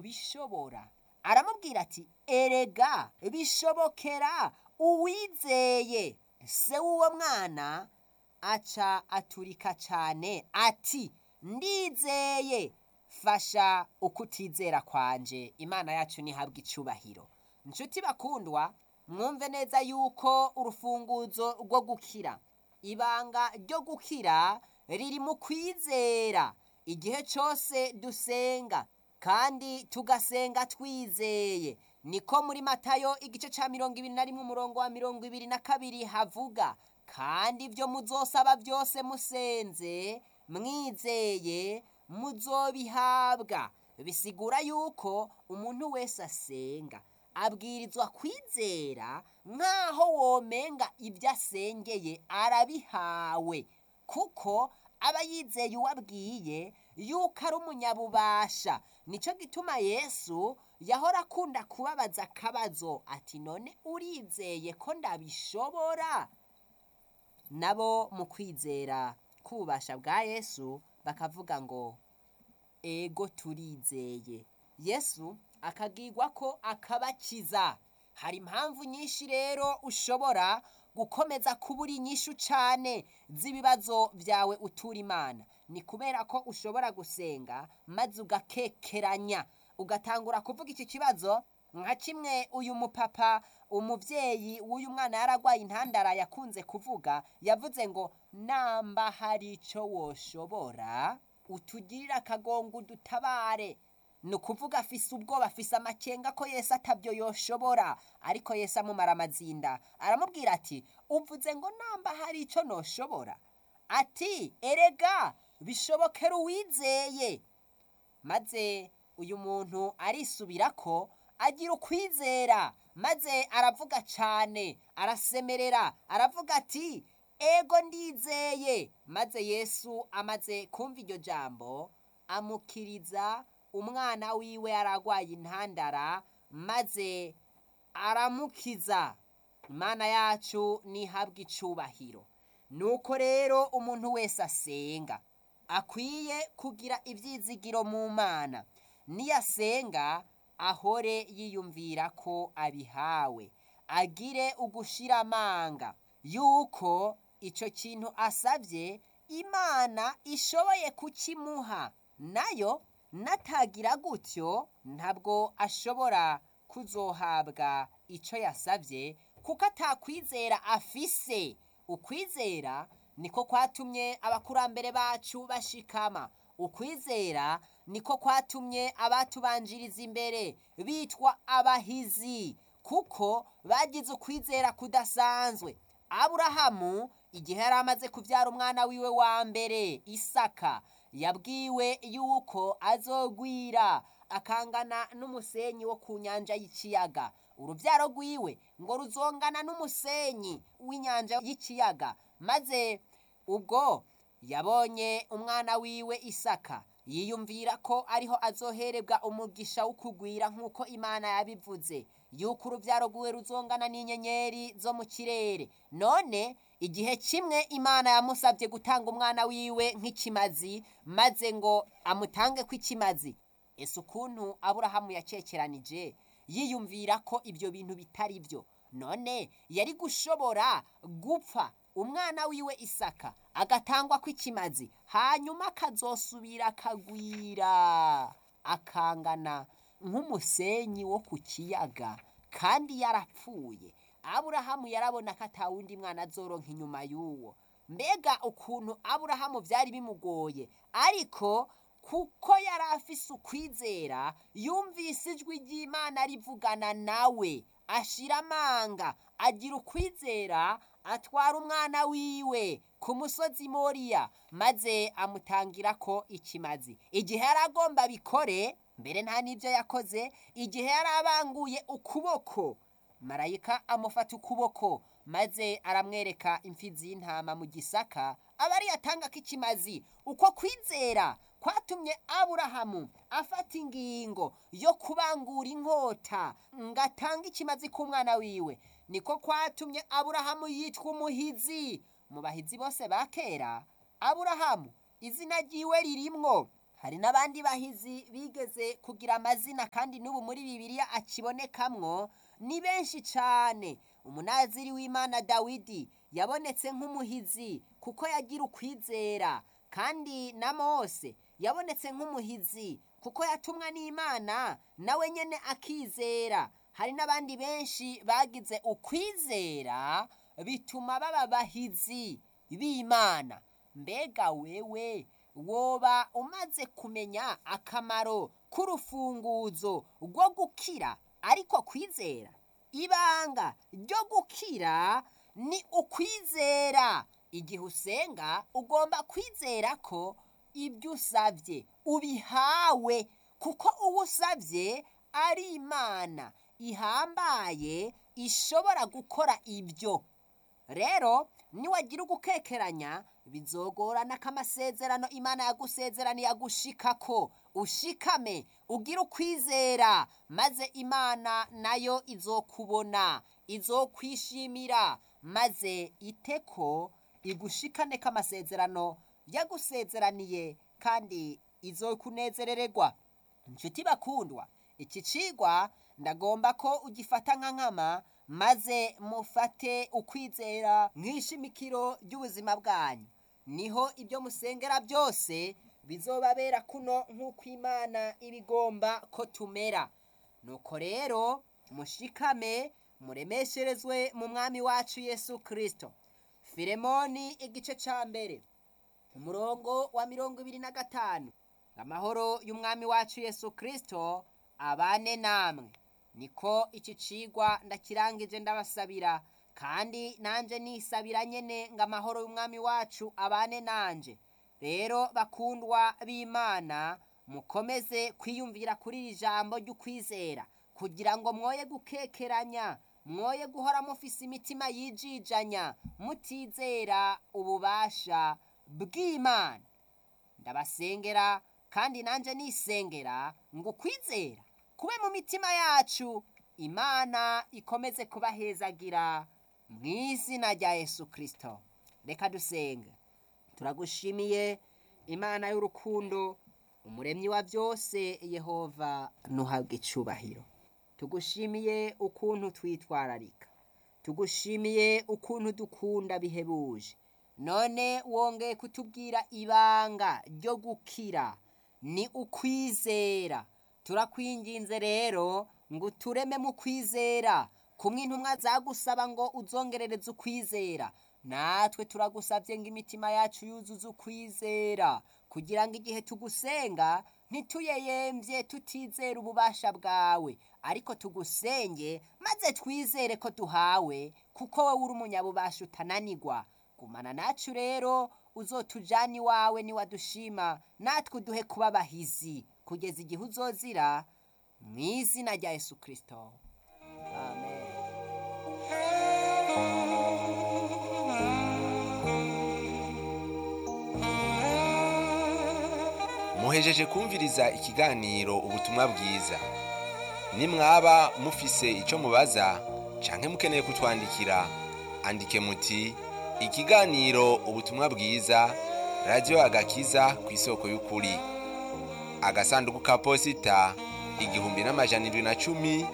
bishobora aramubwira ati erega bishobokera uwizeye se w'uwo mwana aca aturika cyane ati ndizeye fasha ukutizera kwanje imana yacu ntihabwe icubahiro inshuti bakundwa mwumve neza yuko urufunguzo rwo gukira ibanga ryo gukira riri mu kwizera igihe cyose dusenga kandi tugasenga twizeye niko muri matayo igice cya mirongo ibiri na rimwe umurongo wa mirongo ibiri na kabiri havuga kandi ibyo muzosaba byose musenze mwizeye muzobihabwa bisigura yuko umuntu wese asenga abwirizwa kwizera nk'aho womenga ibyo asengeye arabihawe kuko aba yizeye uwabwiye yuko ari umunyabubasha nicyo gituma yesu yahora akunda kubabaza akabazo ati none urizeye ko ndabishobora nabo mu kwizera k'ububasha bwa yesu bakavuga ngo ego turizeye yesu akagirwa ko akabakiza hari impamvu nyinshi rero ushobora gukomeza kubura inyishu cyane z'ibibazo byawe utura imana ni kubera ko ushobora gusenga maze ugakekeranya ugatangura kuvuga iki kibazo nka kimwe uyu mupapa umubyeyi w'uyu mwana yaragwaye intandara yakunze kuvuga yavuze ngo namba hari icyo woshobora utugirire akagongo udutabare ni ukuvuga afise ubwoba afise amakenga ko yesu atabyo yoshobora ariko yesu amumara amazinda aramubwira ati uvuze ngo namba hari icyo noshobora ati erega bishobokera uwizeye maze uyu muntu arisubira ko agira ukwizera maze aravuga cyane arasemerera aravuga ati ego ndizeye maze yesu amaze kumva iryo jambo amukiriza umwana wiwe aragwaye intandara maze aramukiza imana yacu ntihabwe icubahiro nuko rero umuntu wese asenga akwiye kugira ibyizigiro mu mana niyasenga ahore yiyumvira ko abihawe agire ugushira amanga yuko icyo kintu asabye imana ishoboye kukimuha nayo natagira gutyo ntabwo ashobora kuzohabwa icyo yasabye kuko atakwizera afise ukwizera niko kwatumye abakurambere bacu bashikama ukwizera niko kwatumye abatubanjiriza imbere bitwa abahizi kuko bagize ukwizera kudasanzwe aburahamu igihe yari amaze kubyara umwana wiwe wa mbere isaka yabwiwe yuko azogwira akangana n'umusenyi wo ku nyanja y'ikiyaga urubyaro rwiwe ngo ruzongana n'umusenyi w'inyanja y'ikiyaga maze ubwo yabonye umwana wiwe isaka yiyumvira ko ariho azoherebwa umugisha wo kugwira nk'uko imana yabivuze yuko urubyaro rwiwe ruzongana n'inyenyeri zo mu kirere none igihe kimwe imana yamusabye gutanga umwana wiwe nk'ikimazi maze ngo amutange kw'ikimazi ese ukuntu aburahamu yacekeranije yiyumvira ko ibyo bintu bitari byo none yari gushobora gupfa umwana wiwe isaka agatangwa kw'ikimazi hanyuma akazosubira akagwira akangana nk'umusenyi wo ku kiyaga kandi yarapfuye aburahamu yarabona ko atawundi mwana azoronka inyuma y'uwo mbega ukuntu aburahamu byari bimugoye ariko kuko yari afise ukwizera yumvise ijwi ry'imana rivugana nawe ashira amanga agira ukwizera atwara umwana wiwe ku musozi moriya maze amutangira ko ikimazi igihe yari agomba bikore mbere nta n'ibyo yakoze igihe yari abanguye ukuboko marayika amufata ukuboko maze aramwereka imfizi y'intama mu gisaka aba ariyo atanga ko ikimazi uko kwizera kwatumye aburahamu afata ingingo yo kubangura inkota ngo atange ikimazi k'umwana wiwe niko kwatumye aburahamu yitwa umuhizi mu bahizi bose ba kera aburahamu izina ryiwe ririmwo hari n'abandi bahizi bigeze kugira amazina kandi n'ubu muri bibiliya akibonekamwo ni benshi cyane umunaziri w'imana dawidi yabonetse nk'umuhizi kuko yagira ukwizera kandi na mose yabonetse nk'umuhizi kuko yatumwa n'imana nawe nyine akizera hari n'abandi benshi bagize ukwizera bituma baba bahizi b'imana mbega wewe woba umaze kumenya akamaro k'urufunguzo rwo gukira ariko kwizera ibanga ryo gukira ni ukwizera igihe usenga ugomba kwizera ko ibyo usabye ubihawe kuko uwo usabye ari imana ihambaye ishobora gukora ibyo rero niwagira ugukekeranya bizogorana ko amasezerano imana yagusezeraniye agushika ko ushikame ugira ukwizera maze imana nayo izokubona izokwishimira maze iteko igushikane ko amasezerano yagusezeraniye kandi izokunezerererwa inshuti bakundwa iki cigwa ndagomba ko ugifata nka nkama maze mufate ukwizera nk'ishimikiro ry'ubuzima bwanyu niho ibyo musengera byose bizobabera kuno nk'uko imana ibigomba ko tumera nuko rero mushikame muremesherezwe mu mwami wacu yesu kirisito filemoni igice cya mbere umurongo wa mirongo ibiri na gatanu amahoro y'umwami wacu yesu kirisito abane namwe niko iki cigwa ndakirangije ndabasabira kandi nanjye nisabira nyine ngo amahoro y'umwami wacu abane nanjye rero bakundwa b'imana mukomeze kwiyumvira kuri iri jambo ry'ukwizera kugira ngo mwoye gukekeranya mwoye guhora mufise imitima yijijanya mutizera ububasha bw'imana ndabasengera kandi nanjye nisengera ngo ukwizera kube mu mitima yacu imana ikomeze kubahezagira mu izina rya yesu kirisito reka dusenge turagushimiye imana y'urukundo umuremyi wa byose yehova ntuhabwe icubahiro tugushimiye ukuntu twitwararika tugushimiye ukuntu dukunda bihebuje none wongeye kutubwira ibanga ryo gukira ni ukwizera turakwinginze rero ngo utureme mu kwizera kumwe intumwa zagusaba ngo uzongerereze ukwizera natwe turagusabye ngo imitima yacu yuzuze ukwizera kugira ngo igihe tugusenga ntituyeyembye tutizera ububasha bwawe ariko tugusenge maze twizere ko duhawe kuko wowe uri umunyabubasha utananigwa gumana nacu rero uzotujana iwawe niwadushima natwe uduhe kuba abahizi kugeza igihe uzozira mu izina rya yesu kirisito amen muhejeje kumviriza ikiganiro ubutumwa bwiza nimwaba mufise icyo mubaza canke mukeneye kutwandikira andike muti ikiganiro ubutumwa bwiza radiyo agakiza ku isoko y'ukuri agasanduku ka posita igihumbi n'amajana indwi na cumi